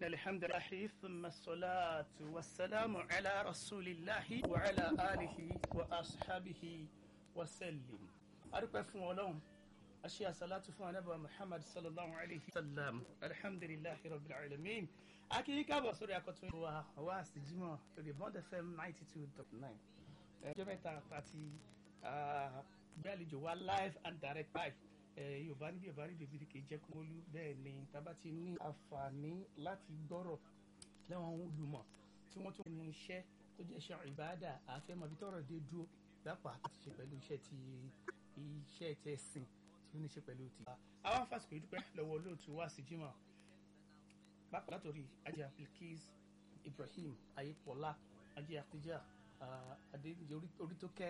الحمد لله ثم الصلاة والسلام على رسول الله وعلى آله وأصحابه وسلم أرقى فون ولون أشياء صلاة فون نبوة محمد صلى الله عليه وسلم الحمد لله رب العالمين أكيد كابو سوري أكتون وواس جمع ريبوند FM 92.9 جمعة تاتي gbẹ́lejò wa live and direct live yorùbá níbi yorùbá níbi ìbílẹ̀ kì í jẹ́ kó wọlú bẹ́ẹ̀ ni tábà ti ní àǹfààní láti gbọ́rọ̀ lẹ́wọ̀n olùmọ̀ tí wọ́n tún ní iṣẹ́ tó jẹ́ iṣẹ́ ìbáàdà àfẹ́mọ̀ bí tọ́rọ̀ dé dúró lápá àti ṣe pẹ̀lú iṣẹ́ ti iṣẹ́ ti ẹ̀sìn tí ó ní ṣe pẹ̀lú ti. àwọn fásitì kò dúpẹ́ lọ́wọ́ olóòtú wá sí jimoh bákan látòrí ajé Bilkis Ibrahim ayépọ̀lá ajé àtijọ́ adéǹjẹ orítókẹ́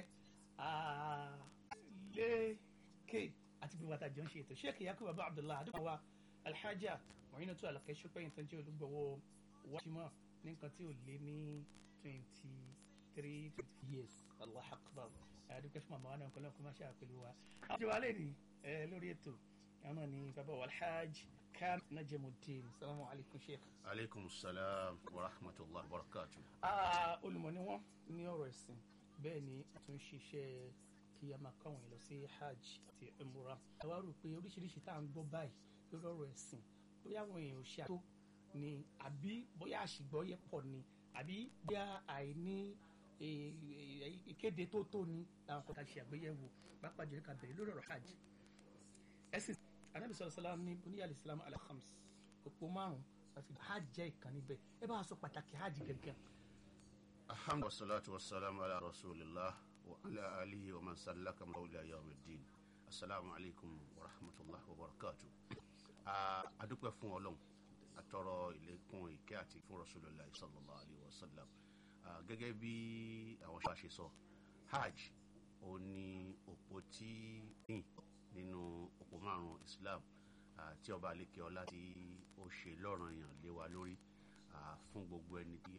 lékè àti bí wàtá jọ ń ṣe ètò sheikh yakubu abu abdullahi adúgbò wa alhaja mọ̀yínà tó àlàkẹ́ ṣọ́pẹ́yìn tó ń jẹ́ olùgbọ̀wọ́ wájúmọ́ ní nǹkan tí ò lé ní twenty three twenty years allah akbar adúgbò fún màmá wa náà kọ́lá kó má ṣe àpèlú wa. àwọn ìjọba alẹ́ ni lórí ètò àwọn ni bàbá wa alhaj kam najamuddin salamu alaykum sheikh. aleykum salaam wa rahmatulah wa barakatu. olùmọ̀ ni wọ́n ní ọ̀rọ̀ ẹ̀sìn bẹ́ẹ̀ ni a tún ṣiṣẹ́ kí a máa kọ́ àwọn èèyàn lọ sí hajj àti umura. ẹ wá rò pé oríṣiríṣi tá à ń gbọ́ báyìí lórí ọ̀rọ̀ ẹ̀sìn bóyá àwọn èèyàn ò ṣe àtó ni àbí bóyá àṣìgbọ́yé pọ̀ ni àbí bóyá àìní ìkéde tó tó ni làwọn kan tá a ṣe àgbéyẹ̀wò pápá jẹ́ ká bẹ̀rẹ̀ lórí ọ̀rọ̀ hajj. ẹ̀sìn anábì sọ̀rọ̀ sálám ní buníyà islam alhams òpó márùn-ún àti hajj jẹ́ ìkan níbẹ̀ ẹ bá a sọ pàtàkì hajj gẹ́gẹ́. alhamdu wasalaatu wasalaamu ala rasulillah wa ala alihi wa man sallaka mawla yawm ddin asalaamu alaykum wa rahmatulah wa barakatu. a dúpẹ́ fún ọlọ́run àtọrọ ìlékún ìkẹ́ àti fún rasulillah sallallahu alayhi wa sallam gẹ́gẹ́ bí àwọn ṣáà ṣe sọ hajj ó ní òpó tí ní nínú òpó márùn islam tí ọba aleke ọlá tí ó ṣe lọ́ranyàn lé wa lórí fún gbogbo ẹni tí